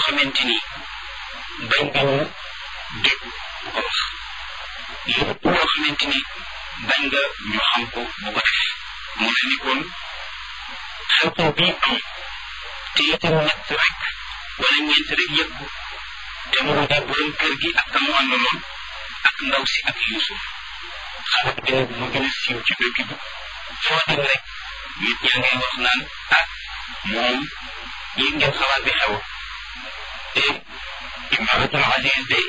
xamante ni bañ nga ñu dégg bu ko wax lépp loo xamante ni bañ nga ñu xam ko bu ko def mu ne ni kon xew-xew bii am te itam ñett rek wala ñeent rek yëg ko te mu di borom kër gi ak kamu àndaloon ak ndaw si ak Yuusuf xarit bi nag mu gën a siiw ci dëkk bi foo dem rek nit ñaa ngay wax naan ah moom yéeg ngeen xabaar bi xew te imaratul aziz de